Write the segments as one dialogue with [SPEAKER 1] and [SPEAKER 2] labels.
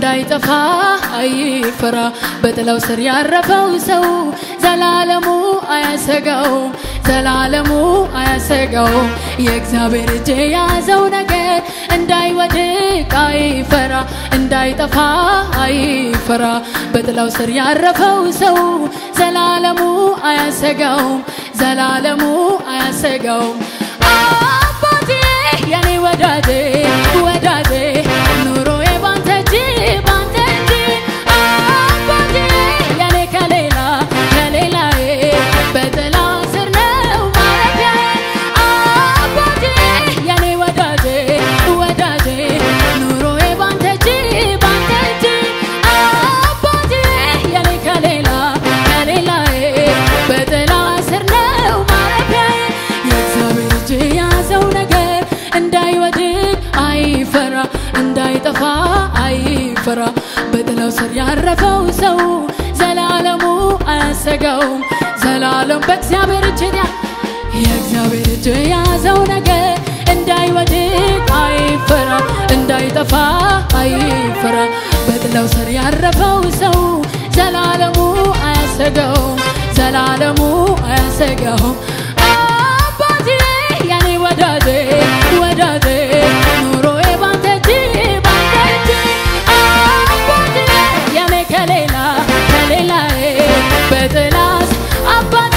[SPEAKER 1] እንዳይጠፋ አይፈራ በጥላው ስር ያረፈው ሰው ዘላለሙ አያሰጋውም ዘላለሙ አያሰጋውም የእግዚአብሔር እጅ የያዘው ነገር እንዳይወድቅ አይፈራ እንዳይጠፋ አይፈራ በጥላው ስር ያረፈው ሰው ዘላለሙ አያሰጋውም ዘላለሙ አያሰጋውም አባቴ የኔ ወዳጄ ወዳጄ ኑሮዬ ባንተ እጅ ባንተ እጅ አባቴ የኔ ከሌላ ከሌላዬ በጥላ ስር ነው ማረፊያዬ አባቴ የኔ ወዳጄ ወዳጄ ኑሮዬ ባንተ እጅ ባንተ እጅ አባቴ የኔ ከሌላ ከሌላዬ በጥላ ስር ነው ማረፊያዬ የእግዚአብሔር እጅ የያዘው ነገር እንዳይወድቅ አይፈራ እንዳይጠፋ አይፈራ በጥላው ስር ያረፈው ሰው ዘላለሙ አያሰጋውም ዘላለም በእግዚአብሔር እጅ ያ የእግዚአብሔር እጅ የያዘው ነገር እንዳይወድቅ አይፈራ እንዳይጠፋ አይፈራ በጥላው ስር ያረፈው ሰው ዘላለሙ አያሰጋውም ዘላለሙ አያሰጋውም አባቴ የኔ ወዳጄ ወዳጄ ኑሮዬ ባንተ እጅ ባንተ እጅ አባቴ የኔ ከሌላ ከሌላዬ በጥላስ አባቴ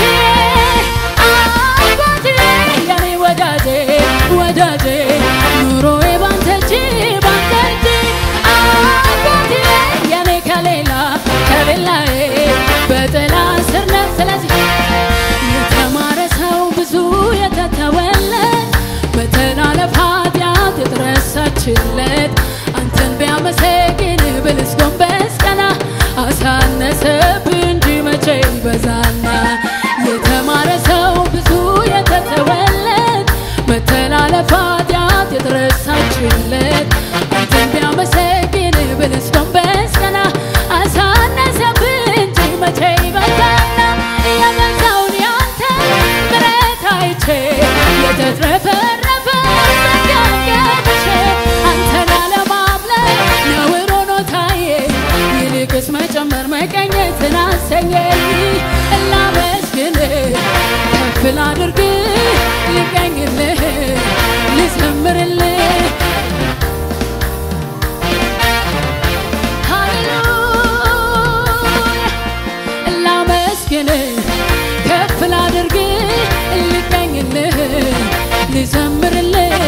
[SPEAKER 1] አባቴ የኔ ወዳጄ ወዳጄ ኑሮዬ ባንተ እጅ ባንተ እጅ አባቴ የኔ ከሌላ ከሌላዬ በጥላ ስር ነው ስለዚህ የተማረ ሰው ብዙ የተተወለት መተላለፍ ኃጢአት የተረሳችለት አንተን ቢያመሰግን ብልስ ጎንበስ ቀና አሳነሰብህ እንጂ መቼ ይበዛና የተማረ ሰው ብዙ የተተወለት መተላለፍ ኃጢአት የተረሳችለት አንተን ቢያመሰግን ብልስ ጎንበስ ቀና አሳነሰብህ እንጂ መቼ ይበዛና የበዛውን ያንተ ምሕረት አይቼ የተትረፈረፈ ጸጋን ገብቼ አንተን አለማምለክ ነውር ሆኖ ታየ ይልቅስ መጨመር መቀኘትን አሰኘኝ ላመስግን ከፍ ላድርግ ልቀኝልህ ልዘምርልህ ሃሌሉያ ላመስግን ከፍ ላድርግ ልቀኝልህ ልዘምርልህ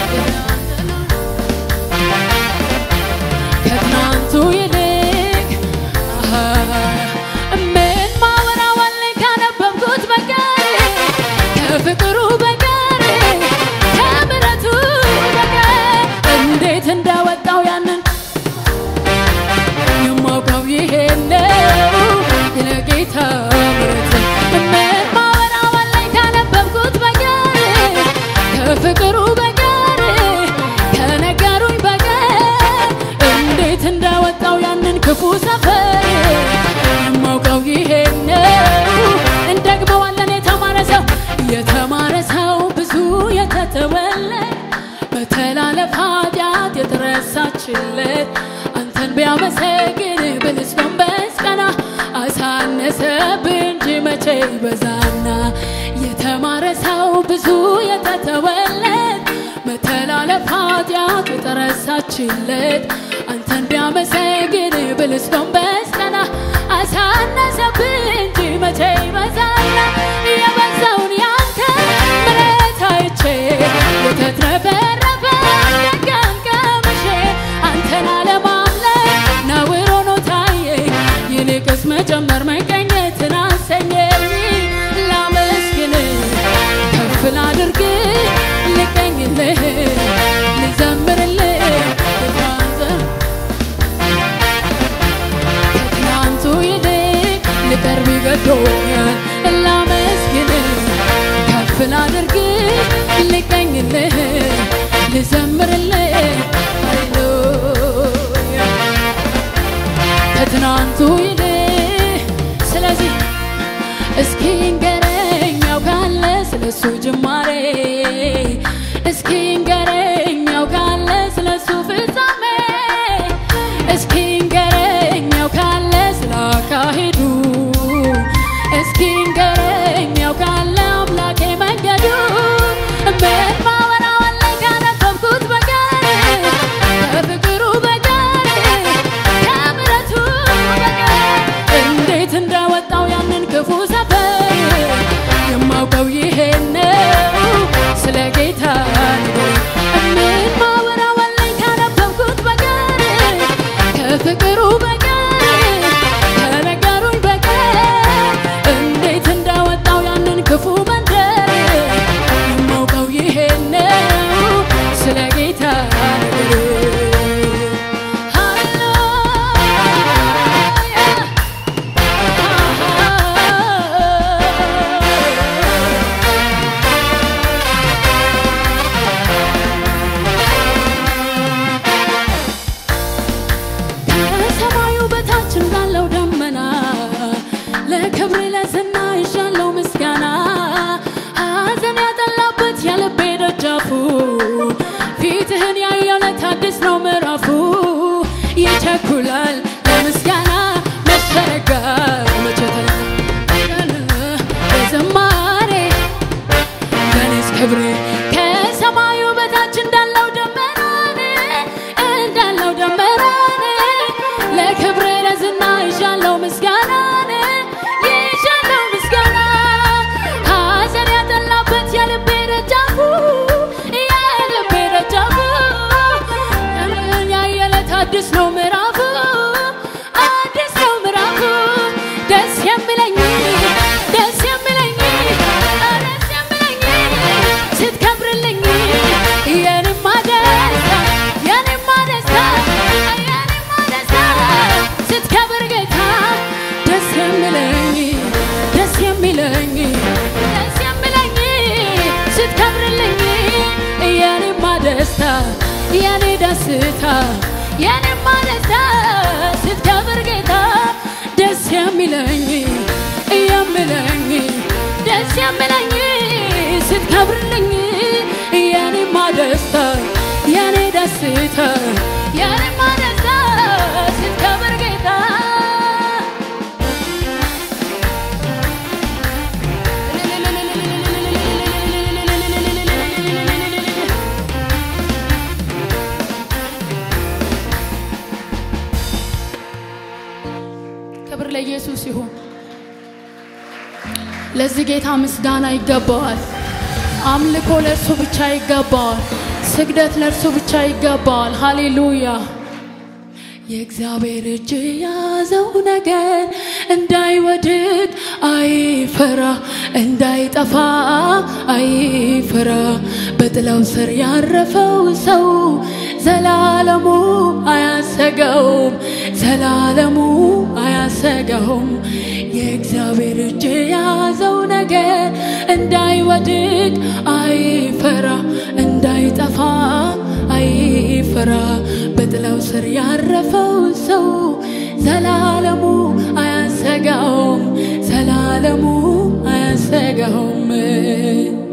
[SPEAKER 1] ከትናንቱ ይልቅ አሃ፣ ምን ማወራዋለኝ ካነበብኩት በቀር ከፍቅሩ በቀር ከምሕረቱ በቀር እንዴት እንዳወጣው ያንን የማውቀው ይሄ ነው የጌታ ምሕረት ምን ማወራዋለኝ ካነበብኩት በቀር ከፍቅሩ በቀር ከነገሩኝ በቀር እንዴት እንዳወጣው ያንን ክፉ ሰፈር የማውቀው ይሄ ነው እንደግመዋለን የተማረ ሰው የተማረ ሰው ብዙ የተተወለት በተላለፍ ኃጢአት የተረሳችለት አንተን ቢያመሰግን ብልስ ጎንበስ ቀና አሳነሰብህ እንጂ መቼ ይበዛና የተማረ ሰው ብዙ የተተወለት መተላለፍ ኃጢአት የተረሳችለት አንተን ቢያመሰግን ብልስ ጎንበስ ቀና አሳነሰብህ እንጂ መቼ ይበዛና የበዛውን ያንተ ምሕረት አይቼ የተትረፈረፈ ጸጋን ቀምሼ አንተን አለማምለክ ነውር ሆኖ ታየኝ ይልቅስ መጨመር መቀኘትን አሰኘኝ ላመስግን ከፍ ላድርግ ልቀኝልህ ልዘምርልህ ልታንዘ ከትናንቱ ይልቅ ልቀርብ ይገዶኛል ላመስግን ከፍ ላድርግ ልቀኝልህ ልዘምርልህ ሃሌሉያ ከትናንቱ ይልቅ ስለዚህ እስኪ ንገረኝ ያውቃለ ስለሱ ጅማሬ እስኪ ንገረኝ ያውቃለ ስለሱ ፍጻሜ እስኪ ደስታ የኔ ደስታ የኔማ ደስታ ስትከብር ጌታ ደስ የሚለኝ የሚለኝ ደስ የሚለኝ ስትከብርልኝ የኔማ ደስታ የኔ ደስታ የኔማ ደስታ ስትከብር ጌታ ክብር ለኢየሱስ ይሁን። ለዚህ ጌታ ምስጋና ይገባዋል። አምልኮ ለእርሱ ብቻ ይገባዋል። ስግደት ለእርሱ ብቻ ይገባዋል። ሃሌሉያ። የእግዚአብሔር እጅ የያዘው ነገር እንዳይወድቅ አይፈራ፣ እንዳይጠፋ አይፈራ። በጥላው ስር ያረፈው ሰው ዘላለሙ አያሰጋውም፣ ዘላለሙ አያሰጋውም። የእግዚአብሔር እጅ የያዘው ነገር እንዳይወድቅ አይፈራ፣ እንዳይጠፋ አይፈራ። በጥላው ስር ያረፈው ሰው ዘላለሙ አያሰጋውም፣ ዘላለሙ አያሰጋውም።